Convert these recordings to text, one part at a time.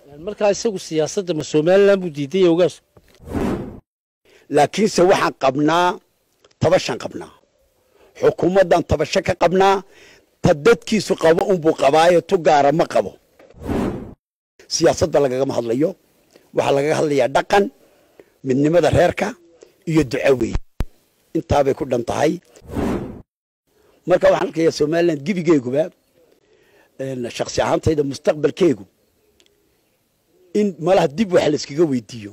markaa isagu siyaasadda ma somalilan buu diidaya ogaasku laakiinse waxaan qabnaa tabashaan qabnaa xukuumaddan tabasho ka qabnaa ta dadkiisu qabo unbuu qabaayo tu gaara ma qabo siyaasadba lagagama hadlayo waxaa lagaga hadlayaa dhaqan midnimada reerka iyo duco weeye intaabay ku dhan tahay marka waxaan arkayaa somalilan gebigeeguba shaksi ahaantayda mustaqbalkeegu in malaha dib wax layskaga weydiiyo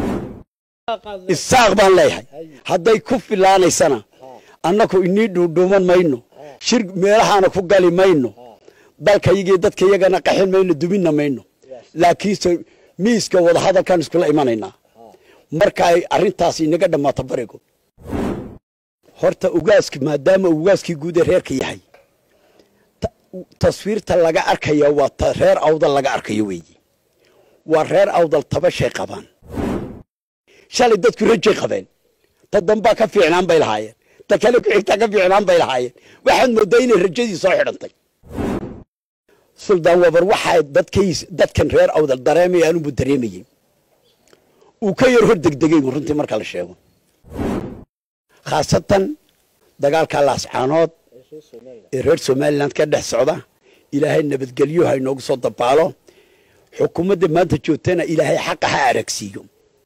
isaaq baan leeyahay hadday ku filaanaysana annaku inii dhuudhuuman mayno shir meelahaana ku gali mayno dalkayagii dadka iyagana qaxin mayno duminna mayno laakiinse miiska wadahadalkaan iskula imanaynaa marka ay arrintaasi inaga dhammaato barigo horta ugaaska maadaama uu ugaaskii guud ee reerka yahay taswiirta laga arkaya waa ta reer awdal laga arkayo weeye waa reer awdal tabashay qabaan shalay dadku rajay qabeen ta dambaa ka fiicnaan bay lahaayeen ta kale ku xigtaa ka fiicnaan bay lahaayeen waxaad mooddaa inay rajadii soo xidhantay suldaan wabar waxaa dadkays dadkan reer awdal dareemaya anunbuu dareemayey uu ka yar hor degdegay bu runtii marka la sheego khaasatan dagaalka laascaanood ee reer somalilan ka dhex socda ilaahay nabadgelyo ha inoogu soo dabaalo xukuumadda maanta joogtana ilaahay xaqa ha aragsiiyo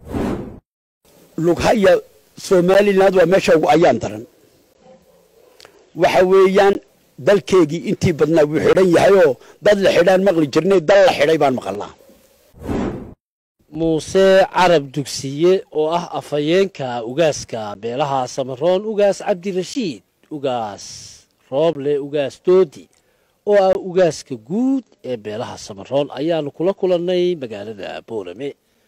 lughaya somaliland waa meesha ugu ayaan daran waxa weeyaan dalkeegii intii badnaa wuu xidhan yahayoo dad la xidhaan maqli jirnay dal la xidhay baan maqalnaa muuse carab dugsiye oo ah afhayeenka ugaaska beelaha samaroon ugaas cabdirashiid ugaas rooble ugaas doodi oo ah ugaaska guud ee beelaha samaroon ayaanu kula kulannay magaalada boorame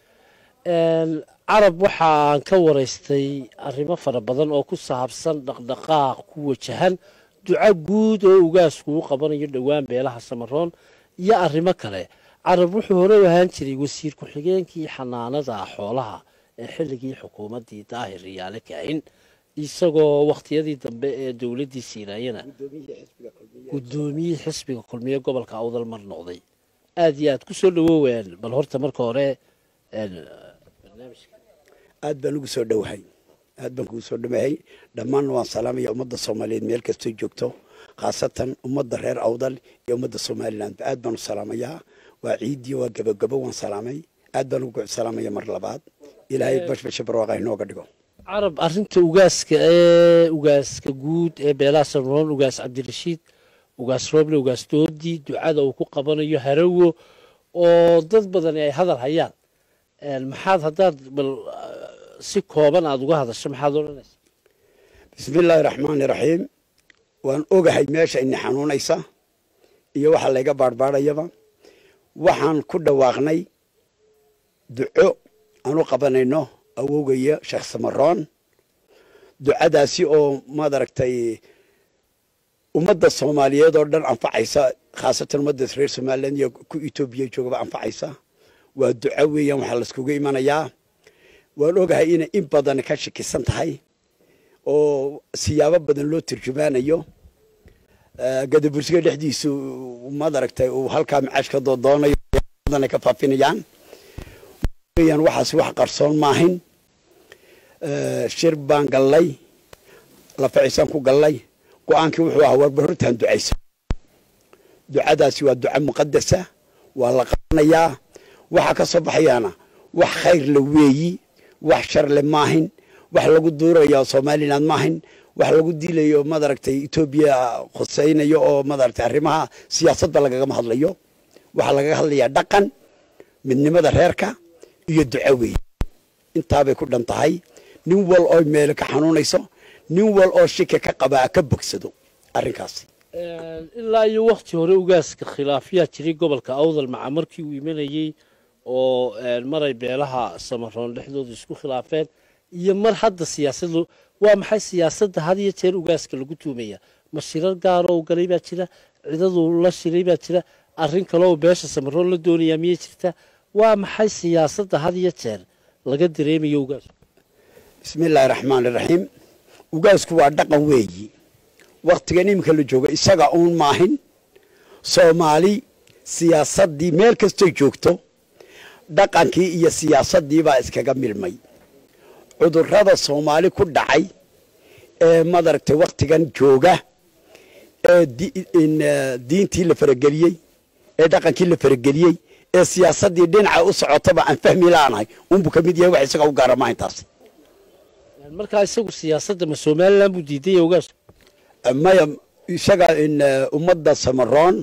carab waxaan ka waraystay arrimo fara badan oo ku saabsan dhaqdhaqaaq ku wajahan duco guud oo ugaasku u qabanayo dhowaan beelaha samaroon iyo arrimo kale carab wuxuu hore u ahaan jiray wasiir ku-xigeenkii xanaanada xoolaha ee xilligii xukuumaddii daahir riyaale kaahin isagoo wakhtiyadii dambe ee dowladdii siinaayana guddoomiyihii xisbiga kulmiye gobolka awdal mar noqday aada iyo aad ku soo dhawooween bal horta marka hore aad baan ugu soo dhowahay aad baan kugu soo dhawahay dhammaanna waan salaamaya ummadda soomaaliyeed meel kastoo joogto khaasatan ummadda reer awdal iyo ummadda somaliland aad baan u salaamayaa waa ciidiyo waa gabogabo waan salaamay aad baan ugu salaamaya mar labaad ilaahay bashbasha barwaaqa inooga dhigo carab arrinta ugaaska ee ugaaska guud ee beelaha samaroon ugaas cabdirashiid ugaas rooble ugaas doodi ducada uu ku qabanayo harawo oo dad badani ay hadal hayaan maxaad haddaad bal si kooban aada uga hadasho maxaad odhanaysa bismi illaahi raxmaani raxiim waan ogahay meesha ini xanuunaysa iyo waxa layga baarbaadhayaba waxaan ku dhawaaqnay duco aan u qabanayno awowgaya sheekh samaroon ducadaasi oo maad aragtay ummadda soomaaliyeed oo dhan anfacaysa khaasatan ummadda reer somaliland iyo ku etoobiya joogaba anfacaysa waa duco weeyaan waxaa laiskugu imanayaa waan ogahay inay in badan ka shakisan tahay oo siyaabo badan loo turjumaanayo gadabursiga dhexdiisu maad aragtay uu halkaa macaash ka doodoonayo badan ka faafinayaan weeyaan waxaas wax qarsoon maahin shir baan gallay lafacisaan ku gallay go-aankii wuxuu ahaa warba hortaan ducaysa ducadaasi waa duco muqadasa waa la qabanayaa waxaa ka soo baxayaana wax khayr la weeyi wax shar le maahin wax lagu duurayo somaliland maahin wax lagu diilayo madaragtay etoobiya khuseynayo oo madaragtay arrimaha siyaasadda lagagama hadlayo waxaa lagaga hadlayaa dhaqan midnimada reerka iyo duco weeye intaabay ku dhan tahay nin wal oo meelo ka xanuunayso nin wal oo shika ka qabaa ka bogsado arrinkaasi ilaa iyo wakti hore ugaaska khilaafyaa jiray gobolka awdal maca markii uu imanayey oo maray beelaha samaroon dhexdooda isku khilaafeen iyo mar hadda siyaasadu waa maxay siyaasadda had iyo jeer ugaaska lagu tuumaya ma shirar gaaroo galay baa jira cidadu la shiray baa jira arrin kaleoo beesha samaroon la doonayaa miyay jirta waa maxay siyaasadda had iyo jeer laga dareemayo ugaasku bismi illaahi raxmaani raxiim ugaasku waa dhaqan weeyi waktigan iminka la joogo isaga uun maahin soomaali siyaasaddii meel kastoy joogto dhaqankii iyo siyaasaddii baa iskaga milmay cudurrada soomaali ku dhacay ee madaragtay wakhtigan jooga ee diintii la farageliyey ee dhaqankii la farageliyey ee siyaasaddii dhinaca u socotaba aan fahmi laanahay unbuu ka mid yahay wax isaga u gaara maaintaas markaa isagu siyaasadda ma somalilan buu diiday ogaas maya isaga ummadda samaroon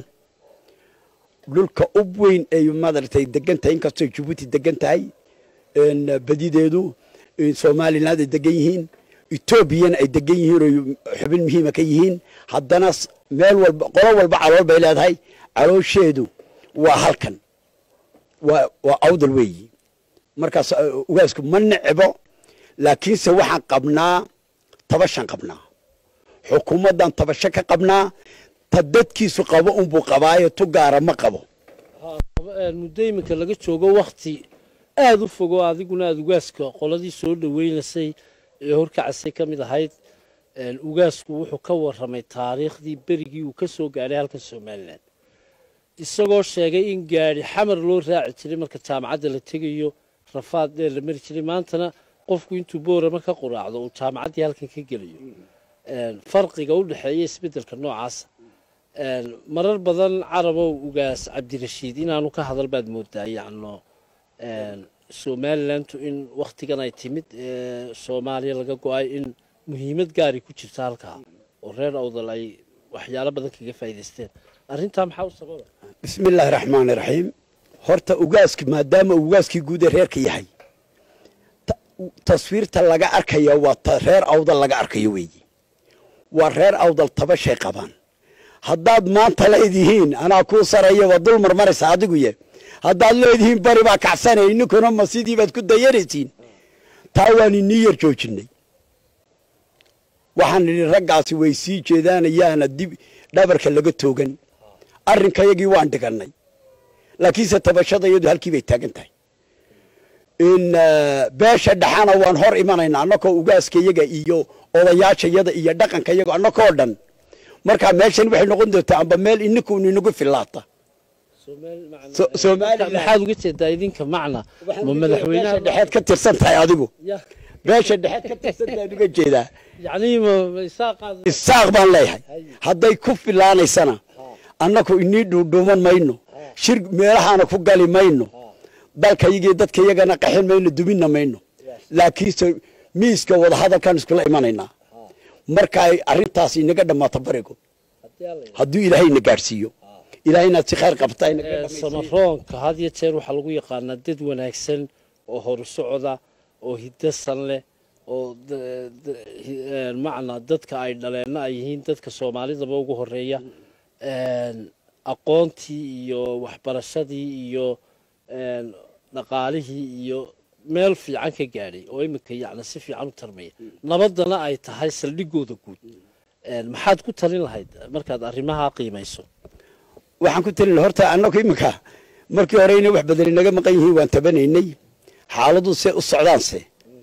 dhulka ub weyn ay madaragtay degan tahay inkastoo jabuuti degan tahay badideedu somaliland ay degan yihiin etoobiyana ay degan yihiin oo xubin muhiima ka yihiin haddana meel walba qolo walba calool bay leedahay caloosheedu waa halkan waa waa awdal weeyi markaas ugaasku ma necbo laakiinse waxaan qabnaa tabashan qabnaa xukuumaddan tabasho ka qabnaa ta dadkiisu qabo unbuu qabaayo tu gaara ma qabo muddo iminka laga joogo wakti aada u fogo adiguna aada ugaaska qoladii soo dhaweynaysay ee horkacasay ka mid ahayd ugaasku wuxuu ka warramay taariikhdii berigii uu ka soo gaadhay halkan somalilan isagoo sheegay in gaadhi xamar loo raaci jiray marka jaamacadda la tegayo rafaad dheer la mari jiray maantana qofku intuu boorama ka quraacdo uu jaamacaddii halkan ka gelayo farqiga u dhexeeya isbeddelka noocaasa marar badan carabow ugaas cabdirashiid inaanu ka hadal baad moodaa yacno somalilantu in wakhtigan ay timid soomaaliya laga go-ay in muhiimad gaari ku jirta halkaa oo reer awdal ay waxyaalo badan kaga faa'idaysteen arrintaa maxaa u sababa bismi illaahi raxmaani raxiim horta ugaaski maadaama uu ugaaskii guud ee reerka yahay taswiirta laga arkaya waa ta reer awdal laga arkayo weeyi waa reer awdal tabashay qabaan haddaad maanta leedihiin anaa kuu saraya waa dul marmaraysa adiguye haddaad leedihiin bari baa kacsanay ninkuna ma sidii baad ku dayanaysiin taa waan inii yar joojinay waxaan nidhi raggaasi way sii jeedaanayaana dib dhabarka laga toogan arrinkayagii waan dhigannay laakiinse tabashada iyadu halkii bay taagan tahay in beesha dhexana waan hor imanaynaa annakoo ugaaskayaga iyo odayaashayada iyo dhaqankayaga annakoo dhan markaa meeshan waxay noqon doontaa amba meel ininkuun inagu fillaata maxaad uga jeedaa idinka macna ma madaxweynaha dhexeed ka tirsan tahay adigu beesha dhexeed ka tirsan tahay uga jeedaa yacni ma isaaqaad isaaq baan leeyahay hadday ku filaanaysana annaku inii dhuudhuuman mayno shir meelahaana ku gali mayno dalkayagii dadkayagana qaxin mayno duminna mayno laakiinse miiska wadahadalkaan iskula imanaynaa markaay arrintaas inaga dhammaato barigo hadduu ilaahayna gaadhsiiyo ilaahaynaad si khayr qabta samaroonka had iyo jeer waxaa lagu yaqaanaa dad wanaagsan oo horu socda oo hidasan leh oo macnaa dadka ay dhaleenna ay yihiin dadka soomaalidaba ugu horeeya aqoontii iyo waxbarashadii iyo dhaqaalihii iyo meel fiican ka gaadhay oo iminka yacni si fiican u tarmaya nabaddana ay tahay saldhigooda guud maxaad ku talin lahayd markaad arrimaha qiimayso waxaan ku talin horta annagu iminka markii horeyna wax badan inaga maqan yihiin waan tabanaynay xaaladu se u socdaanse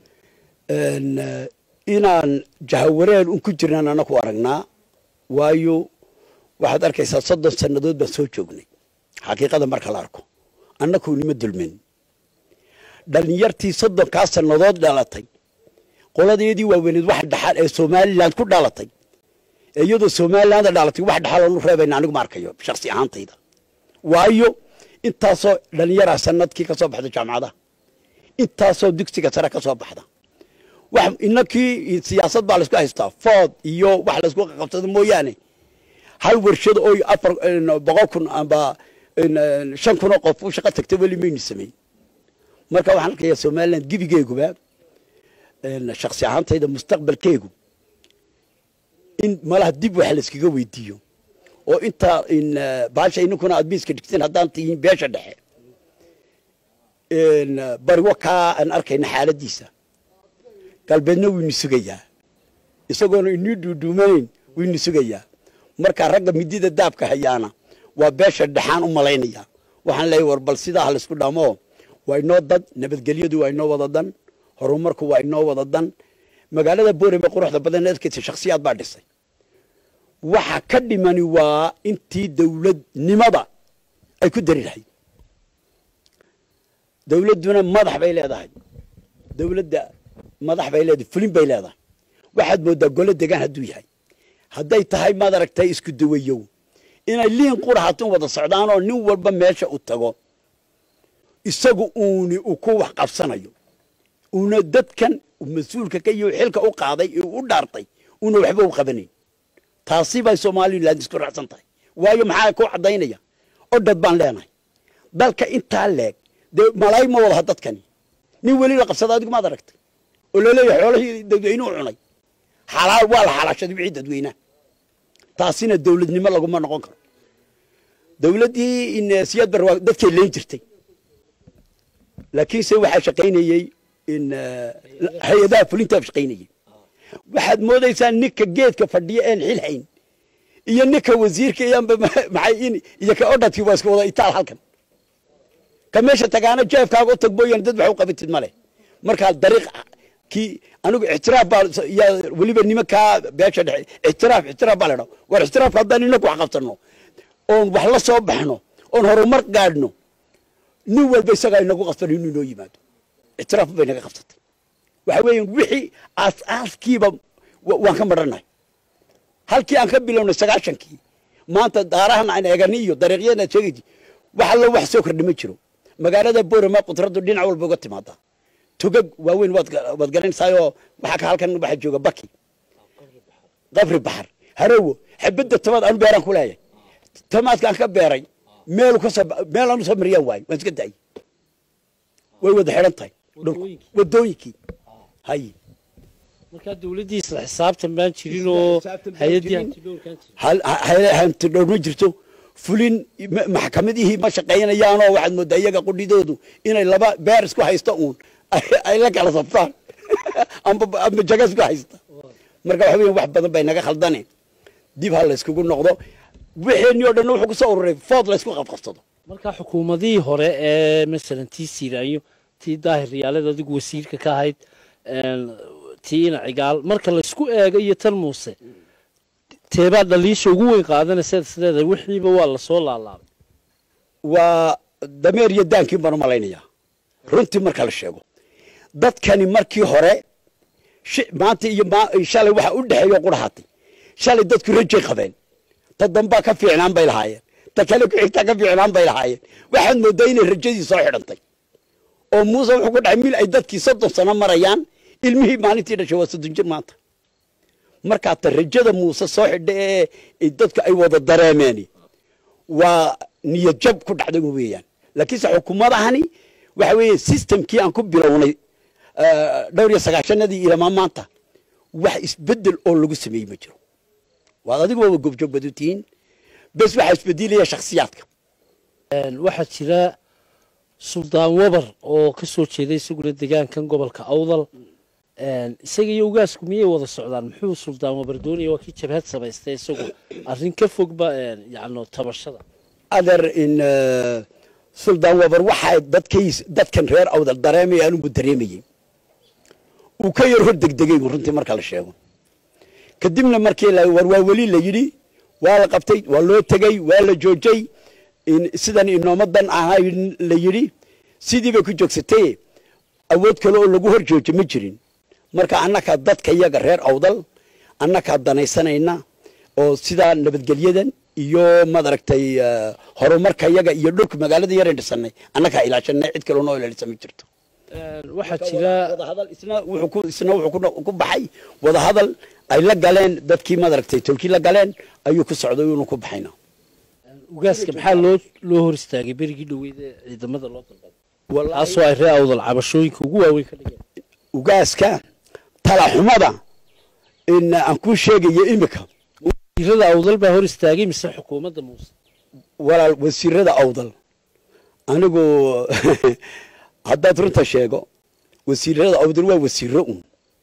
inaan jahawareen un ku jirnaan annaku aragnaa waayo waxaad arkaysaa soddon sannadood baan soo joognay xaqiiqada marka la arko annaku nima dulmin dhalinyartii soddonkaa sannadood dhalatay qoladeedii waaweyneed wax dhaxal ee somalilan ku dhalatay ee iyadoo somalilanda dhalatay wax dhaxal oonu reebayna anigu ma arkayo shaksi ahaantayda waayo intaasoo dhalinyaraa sanadkii ka soo baxda jaamacadaha intaasoo dugsiga sare ka soo baxda wax inakii siyaasad baa laysku haystaa food iyo wax laysku qabsado mooyaane hal warshado oo afar boqol kun amba shan kun oo qof u shaqo tagta weli maynu sameyn marka waxaan arkayaa somaliland gebigeeguba shaksi ahaantayda mustaqbalkeegu in malaha dib wax layskaga weydiiyo oo intaa baasha ininkuna aad miiska dhigteen haddaan tihiin beesha dhexe barigo kaa aan arkayna xaaladiisa galbeedna waynu sugayaa isagoona inii dhuudhuumanayn waynu sugayaa marka ragga midida daabka hayaana waa beesha dhexaan u malaynaya waxaan leeyahy war bal sidaa ha laysku dhamo waa inoo dad nabadgelyadu waa inoo wada dan horumarku waa inoo wada dan magaalada boorame quruxda badan adkaysa shaksiyaad baa dhisay waxa ka dhimani waa intii dowladnimada ay ku dari lahayd dawladduna madax bay leedahay dawladda madax bay leedahay fulin bay leedahay waxaad mooddaa golo degaan hadduu yahay hadday tahay maad aragtay isku dawayow inay liin qura hatun wada socdaanoo nin walba meesha u tago isagu uuni uu ku wax qabsanayo uuna dadkan mas-uulka ka iyo xilka u qaaday ee u dhaartay una waxba u qabanayn taasi bay somaliland isku raacsan tahay waayo maxaa ku caddaynaya odhad baan leenahay dalka intaa leeg dee malaay ma wadaha dadkani nin weli la qabsada adigu maad aragtay oo laleeyahay xoolahii dadweynuhu cunay xalaal waa la xalaashaday wixii dadweynaha taasina dawladnimo laguma noqon karo dawladdii in siyaad bar waa dadkay leen jirtay laakiinse waxaa shaqaynayey in hay-adaha fulintaa shaqaynayey waxaad moodaysaa ninka geedka fadhiya een xil hayn iyo ninka wasiirka iyanba maxay in iyo ka odhadkii waa iska wada itaal halkan ka meesha tagaana jeefkaaga u tag mooyaan dad wax u qabatid male markaa dariiq kii anigu ictiraaf baa yaa weliba nimankaa beesha dhexe ictiraaf ictiraaf baa la dhaa war ictiraafka haddaan inaku wax qabsanno oon wax la soo baxno oon horumar gaadhno nin walba isagaa inagu qabsan inuu inoo yimaado ictiraaf bay naga qabsatay waxa weeye wixii aas-aaskiiba waan ka madhannahay halkii aan ka bilownay sagaashankii maanta daarahan aan eegani iyo dariiqyadan aad sheegaysi wax allo wax soo kordhi ma jiro magaalada boorama qudraddu dhinac walba uga timaadaa togag waaweyn waad waad garanaysaayoo waxaa ka halkan waxaa jooga baki qabri baxar harowo xabadda tamaad anu beeraan ku leeyahay tamaadkaan ka beeray meel kasoo meel aanu soo mariyaan waayo waan iska daayay way wada xidhan tahay wadooyinkii hay markaa dawladdii isla xisaabtan baan jirin oo hay-addii hantidhowrkaan jirin hantidhowr ma jirto fulin maxkamadihii ma shaqaynayaanoo waxaad mooddaa iyaga qudhidoodu inay laba beer isku haysta uun ay la kala sabtaan amba jaga isku haysta marka waxa weya wax badan bay naga khaldane dib ha layskugu noqdo wixeenii o dhan wuxuu kusoo ururay food laysku qabqabsado markaa xukuumadihii hore ee masalan tii siiraayo tii daahir riyaaled adigu wasiirka ka ahayd tii ina cigaal marka laysku eego iyo tan muuse teebaa dhaliisha ugu weyn qaadanaysa sideeda wixiiba waa lasoo laalaabay waa dameer iyo daankiin baan u malaynayaa runtii marka la sheego dadkani markii hore maanta iyo shalay waxa u dhexeeyo qurhaatay shalay dadku rajay qabeen ta dambaa ka fiicnaan bay lahaayeen ta kale ku xigtaa ka fiicnaan bay lahaayeen waxaad mooddaa inay rajadii soo xidhantay oo muuse wuxuu ku dhacay mil ay dadkii soddon sano marayaan ilmihii maalintii dhashay waa soddon jir maanta markaa ta rajada muuse soo xidha ee dadku ay wada dareemeen waa niyad jab ku dhacday weeyaan laakiinse xukuumadahani waxa weeye systemkii aan ku bilownay dhowr iyo sagaashanadii ilamaa maanta wax isbedel oo lagu sameeyey ma jiro waad adigu waaba gobjoog bad u tihiin bes waxaa isbedelaya shakhsiyaadka waxaa jira suldaan wabar oo ka soo jeeda isaguna degaankan gobolka awdal isaga iyo ugaasku miyay wada socdaan muxuu suldaan wabar doonaya waa kii jabhad samaystay isagu arrin ka fogba yacno tabashada adeer in suldaan wabar waxaa dadkay dadkan reer awdal dareemaya anugu dareemayey uu ka yar hor degdegay runtii marka la sheego kadibna markii war waa weli la yidhi waa la qabtay waa loo tegey waa la joojay sidan inoomadan ahay la yidhi sidii bay ku joogsatay awood kale oo lagu hor joojo ma jirin marka annakaa dadka iyaga reer awdal annakaa danaysanayna oo sidaa nabadgelyadan iyo madaragtay horumarka iyaga iyo dhulka magaalada yaran dhisanay annakaa ilaashanay cid kaloo noo ilaalisa ma jirto waxaa jira wadahadal isna wuxuu ku isna wuxuu ku baxay wadahadal ay la galeen dadkii madaragtay tolkii la galeen ayuu ku socday uunu ku baxayna ugaaska maxaa loo loo hor istaagay berigii dhoweyd ee ciidamada loo dalbaday taasoo ay ree awdal cabashooyinka ugu waaweyn ka dhigeen ugaaska talaxumada in aan kuu sheegayo imika wasiirada awdal baa hor istaagay mise xukuumadda muuse walaal wasiirada awdal anigu haddaad runta sheego wasiirada awdal waa wasiiro un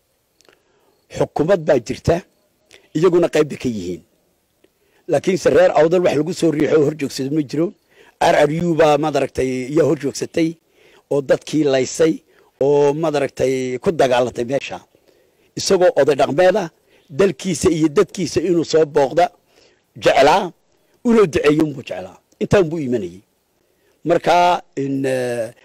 xukumad baa jirta iyaguna qayb bay ka yihiin laakiinse reer awdal wax lagu soo riixo oo hor joogsado ma jiro rru baa madaragtay iyaa hor joogsatay oo dadkii laysay oo madaragtay ku dagaalatay meesha isagoo oday dhaqmeeda dalkiisa iyo dadkiisa inuu soo booqda jeclaa unoo duceeyo unbuu jeclaa intaan buu imanayey markaa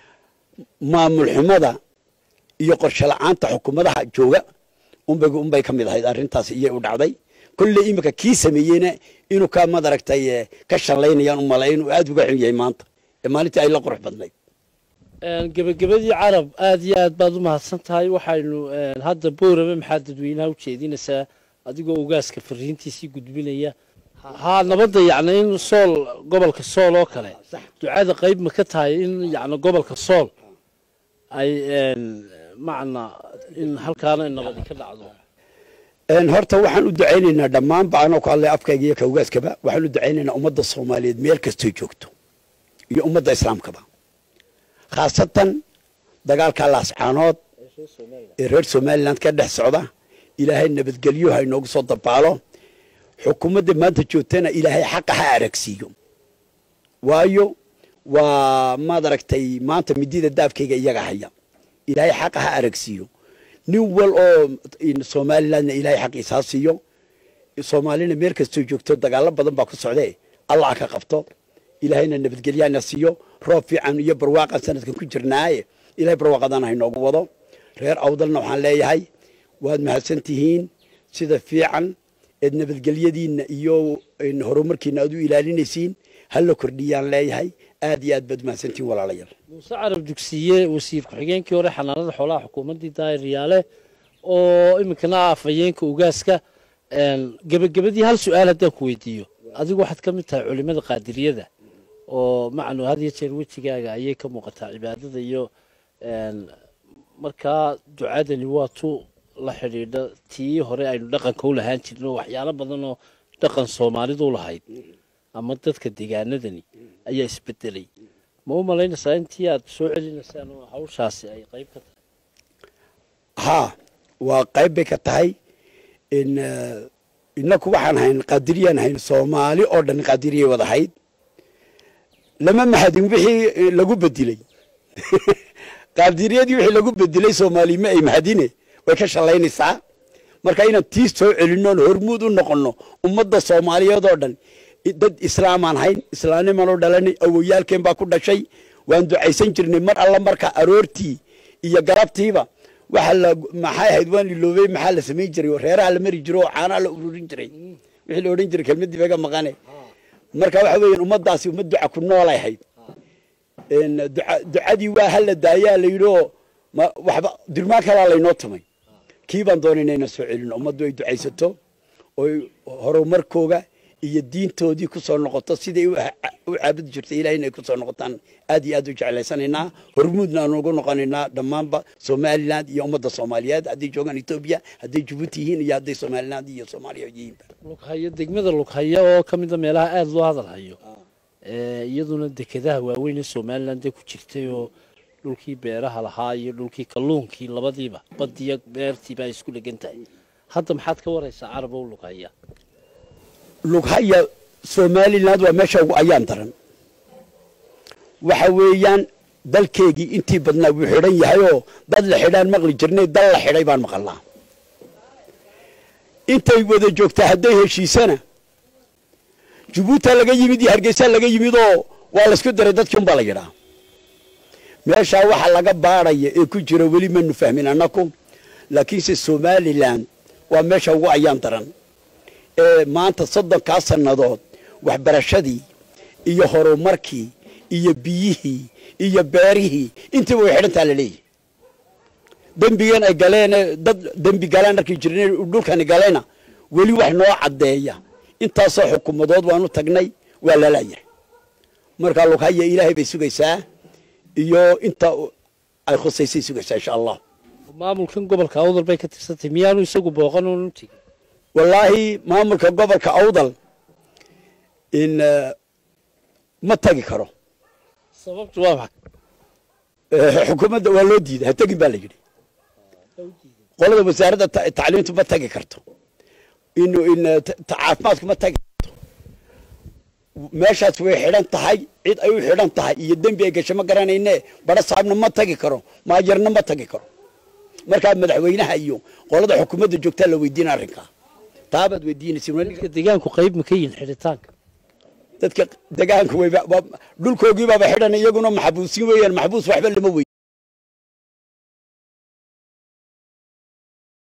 maamul xumada iyo qorshe la-aanta xukuumadaha jooga unbay unbay ka mid ahayd arrintaas iyay u dhacday kolley iminka kii sameeyeyna inuu ka madaragtay ka shallaynayaan u malay inuu aada uga xun yahay maanta ee maalintii ay la qurux badnayd gebagabadii carab aada iyo aad baad u mahadsan tahay waxaynu hadda boorame maxaa dadweynaha u jeedinaysaa adigoo ugaaska fariintiisii gudbinaya haa nabadda yacni in sool gobolka sool oo kale ducada qayb ma ka tahay in yacni gobolka sool ay macna in halkaana nabadi ka dhacdo horta waxaan u ducaynaynaa dhammaanba anoo ku hadlay afkayga iyo ka ugaaskaba waxaan u ducaynaynaa ummadda soomaaliyeed meel kastoy joogto iyo ummadda islaamkaba khaasatan dagaalka laascaanood ee reer somalilan ka dhex socda ilaahay nabadgelyo ha inoogu soo dabaalo xukuumadda maanta joogtana ilaahay xaqa ha aragsiiyo waayo waa maad aragtay maanta midida daafkayga iyaga haya ilaahay xaqa ha aragsiiyo nin wal oo somalilandna ilaahay xaqiisa ha siiyo soomaalina meel kastoo joogto dagaalo badan baa ku socdee allah ka qabto ilaahayna nabadgelyaana siiyo roob fiican iyo barwaaqan sanadkan ku jirnaaye ilahay barwaaqadana hainoogu wado reer awdalna waxaan leeyahay waad mahadsan tihiin sida fiican eed nabadgelyadiinna iyo horumarkiina aad u ilaalinaysiin hala kordhiyaan leeyahay aad iyo aad baad mahadsantihiin walaalayaal muuse carab dugsiye wasiir ku-xigeenkii hore xanaanada xoolaha xukuumaddii daahir riyaale oo iminkana ah afhayeenka ugaaska gebagabadii hal su-aal haddaan ku weydiiyo adigu waxaad ka mid tahay culimada qaadiriyada oo macnu had iyo jeer wejigaaga ayay ka muuqataa cibaadada iyo markaa ducadani waa tu la xidhiidha tii hore aynu dhaqanka u lahaan jirno waxyaalo badan oo dhaqan soomaalidu u lahayd ama dadka deegaanadani ayaa isbedelay ma u malaynaysaa intii aad soo celinaysaan oo hawshaasi ay qayb ka tahay haa waa qayb bay ka tahay inaku waxaan hayn qaadiriyaan hayn soomaali oo dhan qaadiriyay wada hayd lama mahadin wixii lagu bedilay qaadiriyadii wixii lagu bedilay soomaali ma ay mahadine way ka shallaynaysaa marka inaan tii soo celinnoon hormuud u noqonno ummadda soomaaliyeed oo dhan dad islaamaan hayn islaamnimaan u dhalanay awoyaalkeen baa ku dhashay waan ducaysan jirnay mar alla marka aroortii iyo galabtiiba waxa la maxay ahayd waan iloobay maxaa la samayn jiray reeraha la mari jiro oo caanaha la ururin jiray wixii la odhan jiray kelmadii baga maqane marka waxa weeyaan ummaddaasi ummad duca ku noolay ahayd ducadii waa hala daayaa la yidhi oo waxba dirmaan kalaa laynoo tumay kii baan doonay inayna soo celino ummaddu ay ducaysato oy horumarkooga iyo diintoodii ku soo noqoto siday u caabudi jirtay ilahay inay ku soo noqotaan aad iyo aad u jeclaysanaynaa hormuudna aan ugu noqonaynaa dhammaanba somaliland iyo ummadda soomaaliyeed hadday joogaan etoobiya hadday jabuuti yihiin iyo hadday somaliland iyo soomaaliya yihiinba lughayo degmada lughaya oo ka mida meelaha aada loo hadal hayo iyaduna dekedaha waaweyn ee somaliland ku jirtay oo dhulkii beeraha lahaa iyo dhulkii kalluunkii labadiiba badiyo beertiiba ay isku dhegan tahay hadda maxaad ka waraysaa carab oo lughaya lughaya somaliland waa meesha ugu ayaan daran waxa weeyaan dalkeegii intii badnaa wuu xidhan yahay oo dad la xidhaan maqli jirnay dal la xidhay baan maqalnaa intay wada joogtaa hadday heshiisana jabuuta laga yimid iyo hargeysa laga yimid oo waa laysku daray dadkii un baa la yidhaa meeshaa waxa laga baadhaya ee ku jira weli manu fahmin annaku laakiinse somaliland waa meesha ugu ayaan daran ee maanta soddonkaa sannadood waxbarashadii iyo horumarkii iyo biyihii iyo beerihii intiiba way xidhantaa la leeyahy dembigan ay galeen dad dembi galaan arkii jireen dhulkani galena weli wax noo caddeeya intaasoo xukuumadood waanu tagnay waa lalayahay marka lughaya ilaahay bay sugaysaa iyo inta ay khusaysay sugaysaa insha allah maamulkan gobolka awdal bay ka tirsantay miyaanu isagu booqan oonu tegin wallaahi maamulka gobolka awdal in ma tagi karo sababtu waa maxay xukuumadda waa loo diiday ha tegin baa la yidhi qolada wasaaradda tacliimtu ma tagi karto in in caafimaadku ma tagi karto meeshaas way xidhan tahay cid ay u xidhan tahay iyo dembi ay gasho ma garanayne bara saabna ma tagi karo maajarna ma tagi karo markaa madaxweynaha iyo qolada xukuumadda joogtaa la weydiina arrinkaa taabaad weydiinaysa dadka deegaanku qayb ma ka yihin xidhitaanka dadka degaanka wayba dhulkoogiibaaba xidhan iyaguna maxbuusin weeyaan maxbuus waxba lama wey